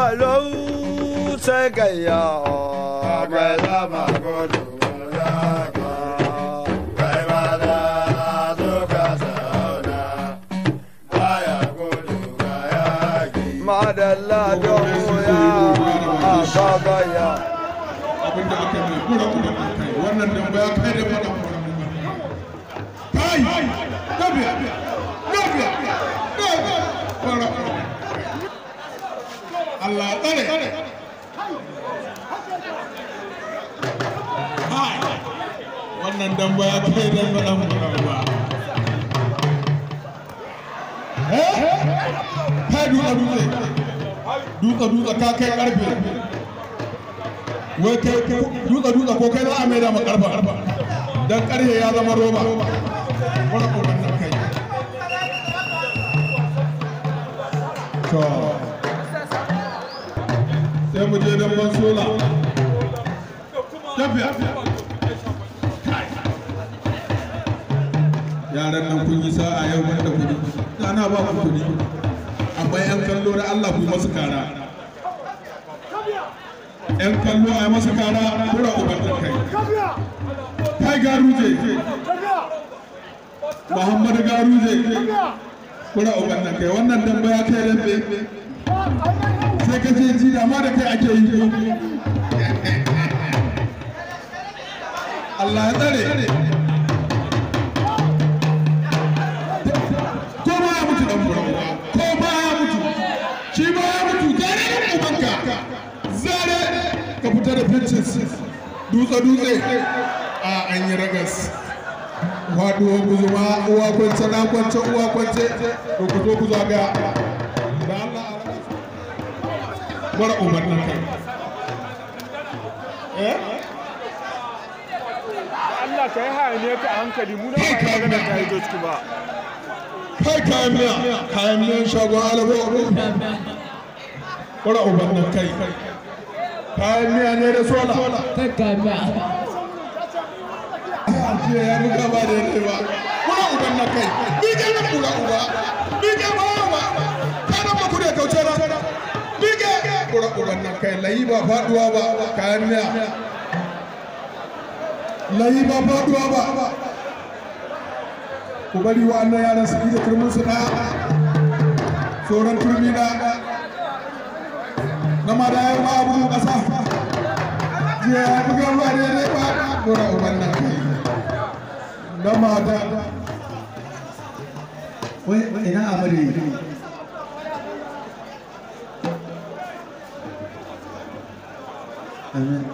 lau sai gayya mai zama gudu ya ka kai ma da suka zauna baya gudu ga yaki madalla don ya a gagaya abin da aka mai kura kuma da kai wannan dan ba kai da fada kai gabiya gabiya gabiya fara Allah ya tsare hai wannan dan ba ya kai da fada ba eh kai duka dutse duka duka ka kai karfe wai kai dutsa dutsa ko kai za a maida ma karfa dan karhe ya zama roba wani koran nan kai to sai mu je dan ban sola tafiya yaran nan kun yi sa'a yau da kudi ana ba ku kudi amma yan kallo da Allah ku masu kara yan kallo a masa kara kura uban da kai kai garuje muhammadu garuje kura uban da kai wannan dan baya kai dambe sai ka ce ji da ma da kai ake yi Allah ya tsare ko ba ya mutu dan bura ko ba ya mutu shi ba ya mutu zare ubanka zare ka fita da pitches dutse dutse a an yi ragas faduwa guzuma uwa kwance na kwance uwa kwance to ku zo ku zaga da Allah a ragas mara umarnin kai eh Allah ka yi hayaniya ka a hankali mu na ba yi magana ta yi ciki ba kai kayan miya kayan miyan shagon alabo mara umarnin kai kayan miya ne da sola jiya ya buga ba da yadda ba kuna uban na kai ni ke na kula uba ni ke ba ba kana ba ku da kauce na ni ke kura uban na kai layi ba faduwa ba kayan miya layi ba faduwa ba ku bari wa'annan yaran su da turmin su na tsoron turmi na na ma da yawa ma abu kasa jiya ya buga ba da yadda ba kura uban na kai na mata wai ina amare amin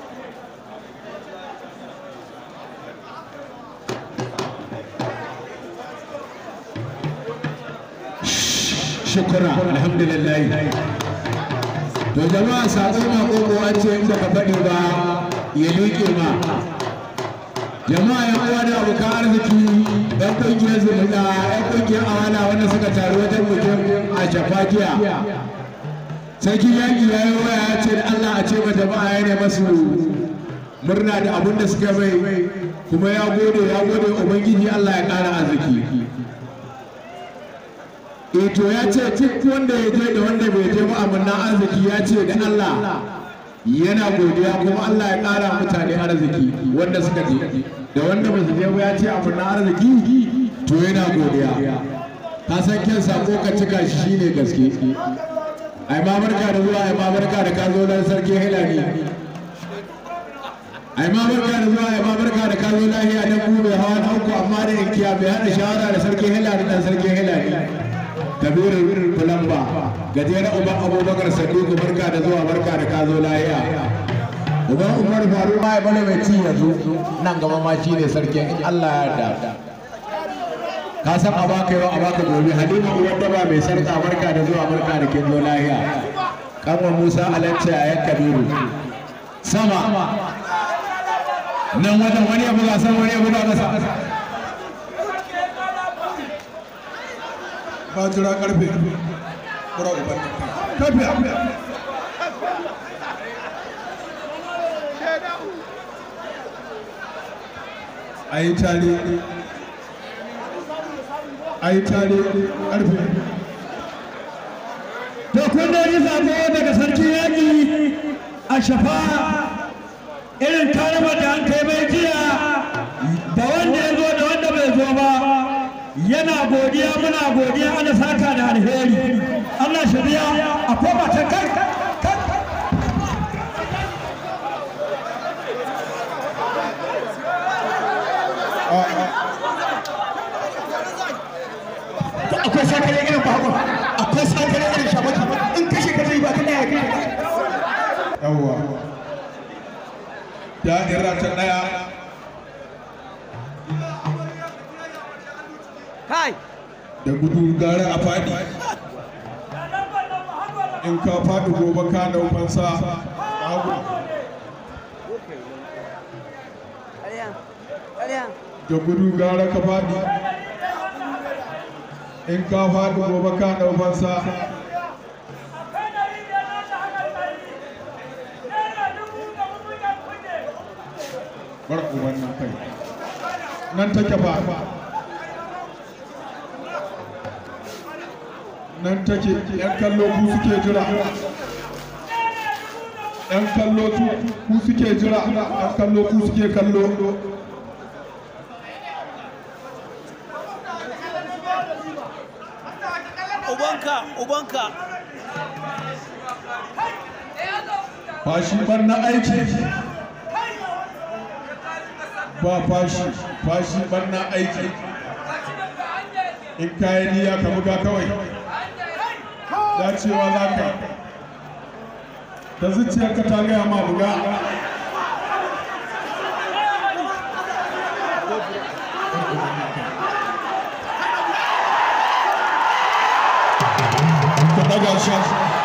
shukura alhamdulillah to jama'a sakon mako an ce in baka faɗi ba ya liƙe ma jama'a yan uwa da abokan arziki yan kungiyar zumunta yan kungiyar awala wanda suka taru wajen bikin a shafakiya sarki yaƙi ya yi waya ya ce da allah a ce ma jama'a ya ne masu murna da abin da suka mai kuma ya gode ya gode ubangiji allah ya ƙara arziki e to ya ce duk wanda ya je da wanda bai je ba amanna arziki ya ce da allah yana godiya kuma Allah ya ƙara mutane arziki wanda suka je da wanda ba su je ba ya ce abu na arziki to yana godiya ka san kyan sako ka cika shi shine gaske ai ma barka da zuwa ai ma barka da ka zo dan sarki hilali ai ma barka da zuwa ai ma barka da ka zo lahiya dan ku mai hawa na uku amma da inkiya bai hada shawara da sarki hilali dan sarki hilali kabirin fulamba gajeren uban abubakar sadiku barka da zuwa barka da ka zo lahiya uban umar faru ma ya bane mai ci yanzu nan gaba ma shi ne sarkin in allah ya yarda ka san a baka yau a baka gobe halima uwar daba mai sarka barka da zuwa barka da kin zo lahiya kanwa musa alance a yan kabiru sama nan wajen wani ya buga san wani ya buga masa ba jira karfe kura uban tafiya a yi tare a yi tare karfe to kun da yi sako daga shafa irin karamar da an kai mai jiya da wanda ya zo da wanda bai zo ba yana godiya muna godiya ana saka da alheri Allah shi biya a koma ta kai akwai sakare irin babu akwai sakare irin shabaki in kashe ka zai ba kana ya kashe yawwa da'ira ta daya Kai! da gudu gara a fadi in ka fadi gobe ka daukansa babu Ƙarya! Ƙarya! da gudu gara ka fadi in ka fadi gobe ka daukansa bar uban nan kai nan take ba nan take yan kallo ku suke jira yan kallo tu- ku suke jira yan kallo ku suke kallo Ubanka! Ubanka! fashi bar na aiki ba fashi fashi bar na aiki in kayi niyya ka buga kawai dacewa za ka da zuciyarka ta gaya ma buga ka daga shi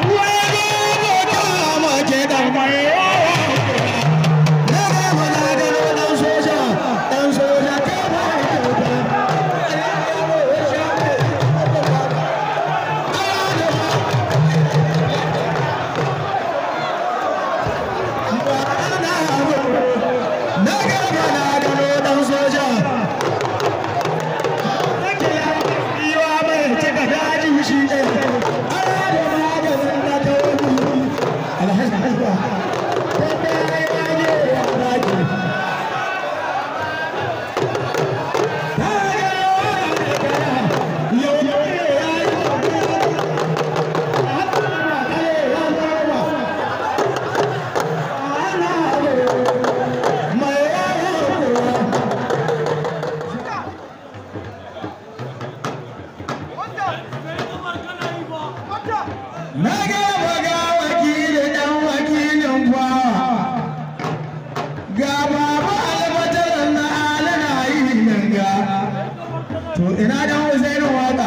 Na gaba ga wakilin ɗan wakilin kwawa, ga baba albatar na alana yi nan ga. To ina dan Hussein waka,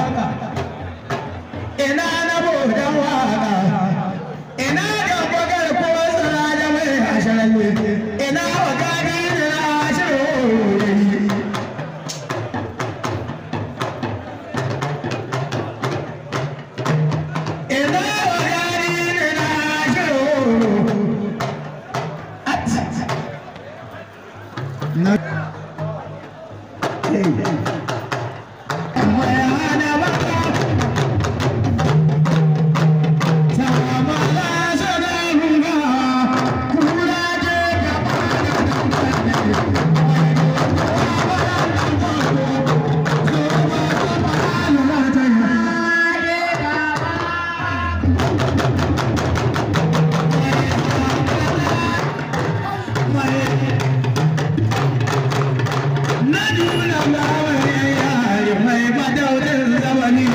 ina na bodan waka, ina da bagar ko tsara da mai asharalle, ina wakari da na ashirin Ina wakari da na ashirin Na Amma ya hana baka Sama la sana runga Kura je gaba Na nuna mawai yayi mai madaurin zamani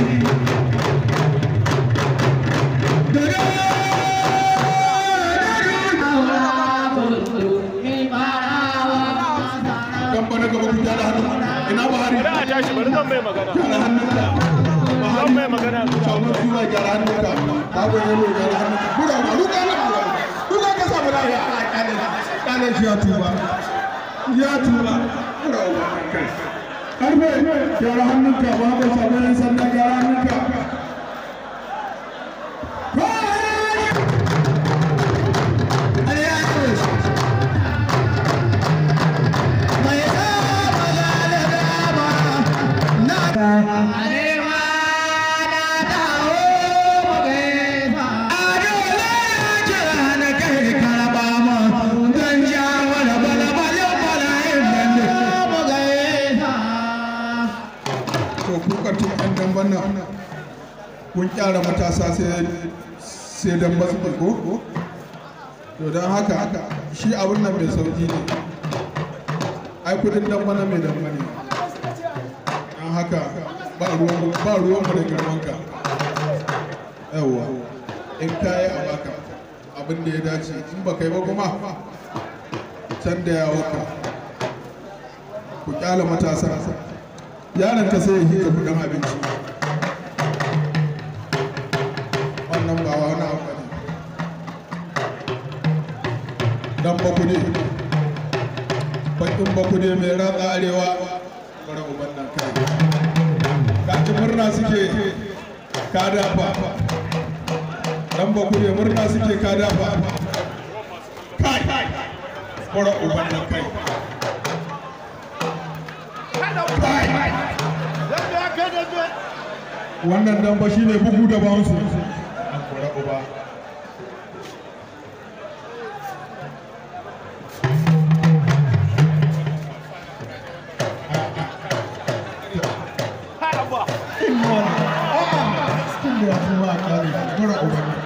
dan bana gaba ku gyara hannu ina Buhari Bari a tashi bari zan mai magana. gyara hannunka Zan mai magana. shagun suna gyara hannunka babu yalo gyara hannunka buga ba duka na buga duka ka samu lafiya a kyale kyale shi ya tuba ya tuba buga ba kai karfe gyara hannunka babu shagun yan sanda gyara hannunka Karaba kun kyara matasa sai sai dan basu ko to don haka shi abin nan mai sauki ne ai kudin dan bana mai dan bane don haka ba ruwan ba ruwan mu da girman ka yawa in kai a baka abin da ya dace in ba kai ba kuma can da yawo ka ku kyala matasa yaron ka sai ya hika kudin abinci wannan ba wani abu ne dan bakude bakin bakude mai ratsa arewa bara uban nan kai kaji murna suke ka dafa dan bakude murna suke ka dafa kai bara uban nan kai wannan dan ba shine bugu da bounce bara uba A'a, cikin da ya fi wa kare, mura ubanni.